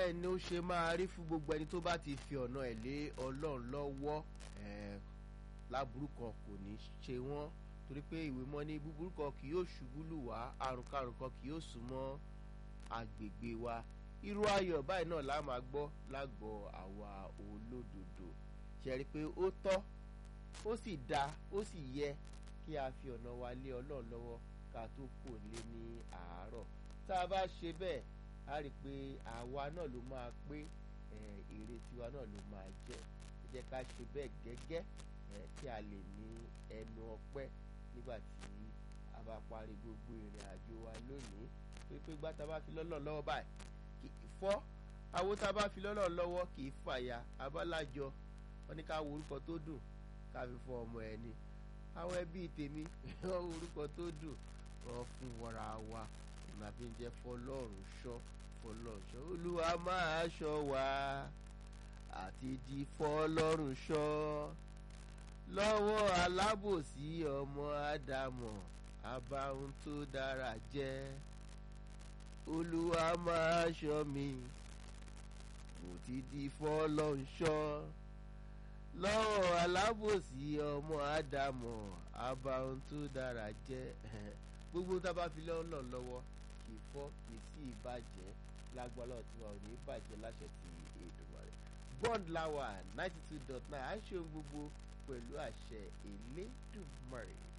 bẹ́ẹ̀ ni ó ṣe máa rí fún gbogbo ẹni tó bá ti fi ọ̀nà ẹ̀ lé ọlọ́run lọ́wọ́ láburú kan kò ní ṣe wọ́n torí pé ìwé mọ́ ní búburú kan kì yóò ṣubú lù wá àrùn karùn kan kì yóò sún mọ́ agbègbè wa irú ayọ̀ báyìí náà la máa gbọ́ lágọ̀ọ́ àwa olódodo ṣe rí i pé ó tọ́ ó sì dáa ó sì yẹ kí a fi ọ̀nà wa lé ọlọ́run lọ́wọ́ ká tó kò lé ní àárọ̀ tá a bá ṣe bẹ́ẹ̀ a rí i pé àwa náà ló máa pé èrè tiwa náà ló máa jẹ́ ẹ jẹ́ ká ṣe bẹ́ẹ̀ gẹ́gẹ́ kí a lè ní ẹnu ọpẹ́ nígbà tí a bá parí gbogbo ìrìn àjò wa lónìí pé pé gbá tá a bá fi lọ́lọ́ lọ́wọ́ báyìí kì í fọ́ àwo tá a bá fi lọ́lọ́ lọ́wọ́ kì í fàya abálájọ wọn ní ká wo orúkọ tó dùn ká fi fọ ọmọ ẹni àwọn ẹbí tèmi wọn wo orúkọ tó dùn wọn fún wọra wa ìmọ̀ àfi ń jẹ́ fọlọ́run ṣọ́ fọlọ́run ṣọ́ olúwa máa ṣọ́ wa àti di fọlọ́run ṣọ́ lọ́wọ́ alábòsí ọmọ ádámọ̀ abáhùn tó dára jẹ́ olúwa máa ṣọ́ mi mo ti di fọlọ́run ṣọ́ lọ́wọ́ alábòsí ọmọ ádámọ̀ abáhùn tó dára jẹ́ gbogbo tá a bá fi lọ́nà lọ́wọ́ kì í fọ́ kì í sì bàjẹ́ lágbára tí wọn ò ní bàjẹ́ láṣẹ ti Èdùmàrè bond lawa ninety two dot nine à ń ṣe ohun gbogbo pẹ̀lú àṣẹ Elédùmarè.